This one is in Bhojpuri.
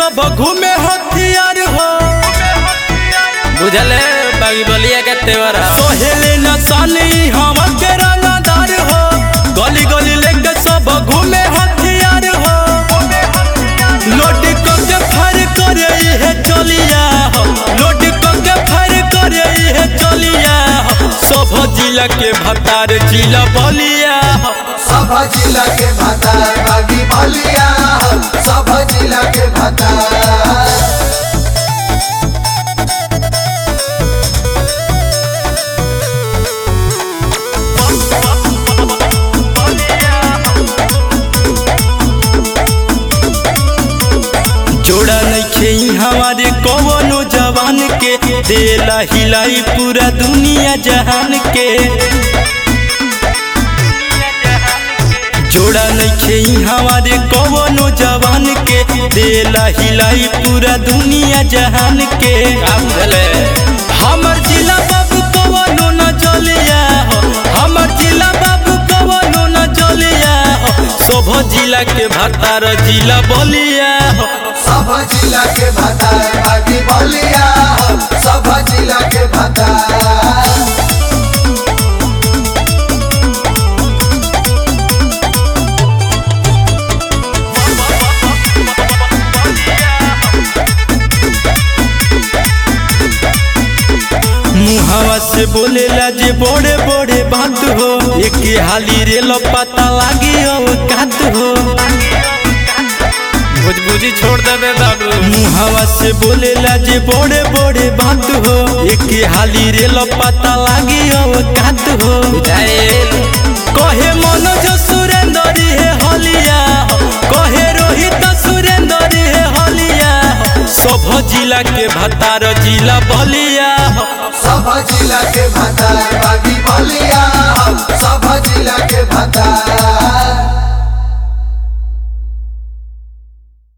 सब घूमे हथियार हो बुझल है बागी बलिया के तेवर सोहेले न साली हम के रंगदार हो गली गली लेके सब घूमे हथियार हो लोट के फर करे है चलिया हो लोट के फर करे है चलिया हो सब जिला के भतार जिला बलिया हो सब जिला के भतार बागी बलिया सब जिला के भतार जोड़ा नइखे हमारे कवनो जवान के देला हिलाई पूरा दुनिया जहान के जोड़ा नइखे हमारे कवनो जवान के देला हिलाई पूरा दुनिया जहान के का बुझल है हमर जिला बाबू कवनो न चलिया हो हमर जिला बाबू कवनो न चलिया हो सब जिला के भतार जिला बलिया हो सब जिला के भतार बागी बलिया सब जिला के भतार मुहावा से बोलेला जे बड़े बड़े बात हो एक हाली रे पता लागी औकात हो भुजभुजी छोड़ देबे बाबू मुहावा से बोलेला जे बड़े बड़े बात हो एक हाली रे पता लागी औकात हो जाएल कहे मनोज सुरेंद्र हे हलिया हो कहे रोहित सुरेंद्र हे हलिया हो सब जिला के भतार जिला बलिया हो सब जिला के भतार बागी बलिया सब जिला के भतार